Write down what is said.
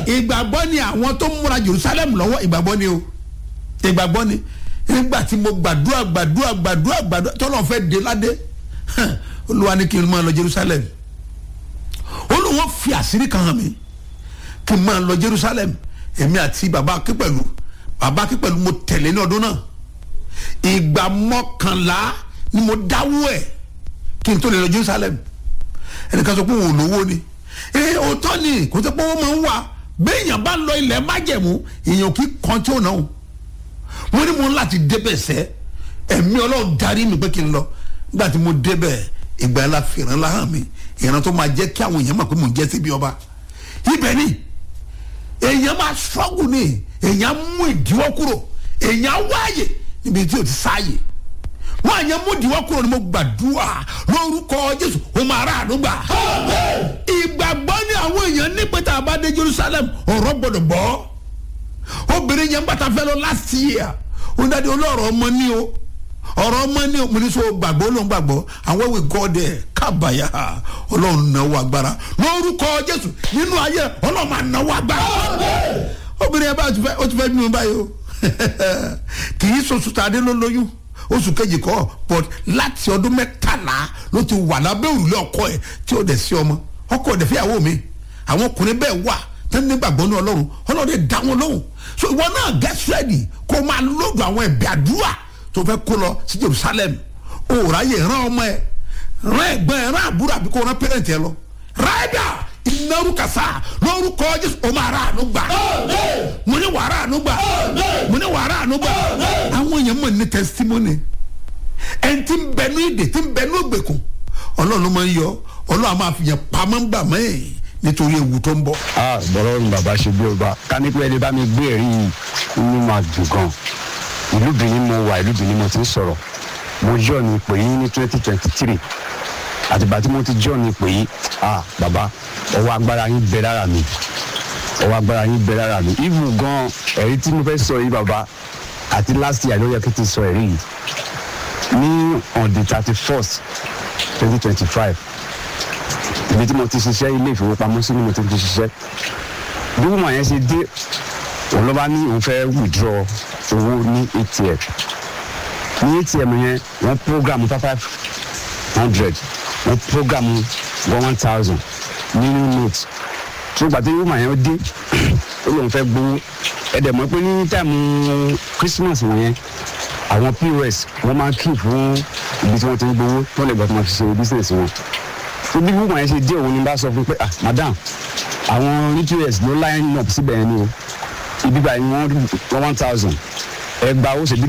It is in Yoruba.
ìgbàgbọ́ ni àwọn tó múra jerusalem lọ́wọ́ ìgbàgbọ́ ni o ìgbàgbọ́ ni nígbà tí mo gbàdúrà gbàdúrà gbàdúrà gbàdúrà tọ́lọ́ fẹ́ dé ládé olúwa ní kí n máa lọ jerusalem olùwọ́n fi àṣírí kan hàn mí kí n máa lọ jerusalem èmi àti bàbá akípẹ̀lú bàbá akípẹ̀lú mo tẹ̀lé ní ọdún náà ìgbà mọ́kànlá ni mo dáwọ́ ẹ̀ kí n tó lè lọ jerusalem ẹnìkan sọ pé òun ò lówó ni ee òótọ́ ni kò tẹ́ pé wọ́n máa ń wà béèyàn bá lọ ilẹ̀ májẹ̀mú èèyàn kì í kan tí ò náà mo ní mo ń láti débẹ̀ sẹ́ ẹ̀mí ọlọ́run darí mi pé kí n lọ nígbà tí mo débẹ̀ ìgbà yẹn la fìràn láhàn mi ìran tó máa jẹ́ kí àwọn èèyàn mọ̀ pé mò ń jẹ́ síbi ọba ibẹ̀ ni èèyàn máa ṣọ́gùn ni èèyàn mú ìdíwọ́ kúrò èèyàn wáyè níbi tí o ti sáàyè wọn àyàn mú ìdíwọ́ kúrò ni mo gbàdúrà lórúkọ jésù o máa rà àdúgbà ìgbàgbọ́ ni àwọn èèyàn ní pé tá a bá dé jerusalem ọ̀rọ̀ gbọ́dọ̀ gbọ́ obìnrin yẹn bàtà fẹ́ lọ last year ó dáadé olóòrò ọmọ ní o ọ̀rọ̀ ọmọ ní o mo ní sọ gbàgbọ́ ló ń gbàgbọ́ àwọn ìwé gọ́ọ̀dẹ̀ kábàyà ọlọ́run náwó agbára lórúkọ jésù nínú ayé ọlọ́run máa náwó agbára obìnrin yẹn bá ó ti fẹ́ nínú báyìí o kì í sọ̀sù tàdé ló lóyún oṣù kejì kọ́ but láti ọdún mẹ́tàlá ló ti wà lábẹ́ òrùlé ọkọ ẹ̀ tí ó dẹ̀ sí ọmọ ọkọ ọ̀dẹ̀ fíyàwó mi àwọn ọkùnrin bẹ́ẹ̀ wà tẹ́ni nígbàgbọ́ ní ọlọ́run ọlọ́run dẹ̀ dá wọn lóhùn so ìwọ náà get ready kó o máa lóògùn àwọn ẹ̀bẹ̀ àdúrà tó fẹ́ kó lọ sí jerusalem o ráyè rán ọmọ ẹ rán ẹ̀gbọ́n ẹ rán àbúrò àbí kó rán pẹ́rẹ́ǹtì ẹ lọ ráìdà ìnáwó kàsá lórúkọ jésù o máa rà àánú gbà mo ní wàrà àánú gbà mo ní wàrà àánú gbà àwọn èèyàn mọ̀ ní testimony ẹni tí ń bẹ ní ìdè tí ń bẹ ní ògbèkùn ọlọ́run ló máa ń yọ ọlọ́run máa fi yẹn pamọ́ ń gbà mẹ́ẹ̀ nítorí ewu tó ń bọ̀. a bọ̀rọ̀ ní bàbá ṣe bí ọba ká ní pé ẹni bá mi gbé ẹ̀rí yìí inú máa dùn gan ìlú benin mo wà ìlú benin mo ti ń sọ̀rọ̀ mo jọ́ ní ipò yìí ní twenty twenty three àtìgbà tí mo ti jọ́ ní ipò yìí a bàbá ọwọ́ agbára yín bẹ lára mi ọwọ́ agbára yín bẹ lára mi even gan ẹ̀rí tí mo fẹ́ sọ yìí bàbá àti last year ló yẹ kí n ti sọ ẹ̀rí yìí ní on the thirty first twenty twenty five ibi tí mo ti ṣiṣẹ́ ilé ìfowópamọ́sí ni mo ti ti ṣiṣẹ́ bí wọ́n yẹn ṣe dé òun ló bá ní òun fẹ́ withdraw owó ní atm ní atm yẹn wọ́n program five hundred wọ́n program one thousand nínú note tó gbà tí wọ́n yẹn dé ó lóun fẹ́ gbowó ẹ̀dẹ̀ mọ́ pé ní táìmù christmas wọ̀nyẹn àwọn pos wọ́n máa ń kí fún ibi tí wọ́n ti ń gbowó tó lè gbà tó máa fi ṣe business wọn bí wọ́n yẹn ṣe dé òun ni bá sọ fún pé ah madam àwọn nutrients ló line up síbẹ̀ yẹn ni o ibi báyìí wọ́n one thousand ẹgbàá ó ṣe bí